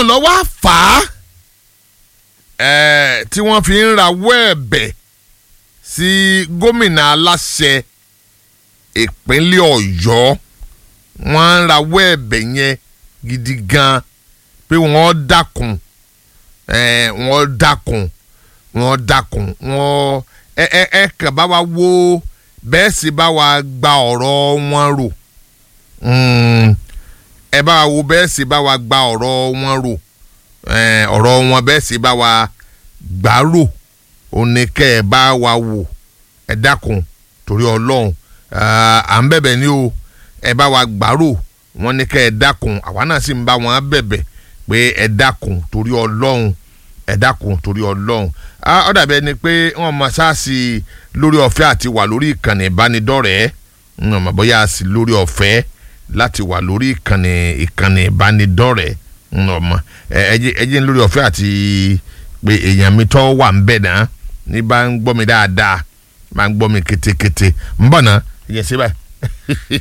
ló wá fà á ẹ̀ tí wọ́n fi ń rawọ́ ẹ̀bẹ̀ sí gómìnà aláṣẹ ìpínlẹ̀ ọ̀yọ́ wọ́n ń rawọ́ ẹ̀bẹ̀ yẹn gidi gan pé wọ́n dákun ẹ̀ wọ́n dákun wọ́n dákun wọ́n ẹ ẹ ẹ kàn bá wa wo bẹ́ẹ̀ sì bá wa gba ọ̀rọ̀ wọn rò Mm, ẹ bá wa wo bẹ́ẹ̀ sì bá wa gba ọ̀rọ̀ wọn rò ẹ̀, ọ̀rọ̀ wọn bẹ́ẹ̀ sì bá wa gbà rò ó ní kẹ́ ẹ bá wa wò ẹ dákun torí ọlọ́run ah, à ń bẹ̀bẹ̀ ní o ẹ bá wa gbà rò wọ́n ní kẹ́ ẹ dákun àwa náà sì ń bá wọn bẹ̀bẹ̀ pé ẹ dákun torí ọlọ́run ẹ dákun torí ọlọ́run Ah, ó dàbí ẹni pé wọ́n mọ sáàsì lórí ọ̀fẹ́ àti wà lórí ìkànnì ìbánidọ́rẹ̀ẹ́ wọ́n mọ̀ bóyá sí lórí ọ̀fẹ́ láti wà lórí ìkànnì ìkànnì ìbánidọ́rẹ̀ẹ́ wọ́n mọ̀ ẹ ẹ jẹ́- ẹ jẹ́ lórí ọ̀fẹ́ àti pé èèyàn mi tọ́ wà ń bẹ̀ náà ní bá ń gbọ́ mi dáadáa máa ń gbọ́ mi kétékété ń bọ̀ náà ìyẹn sí báyìí.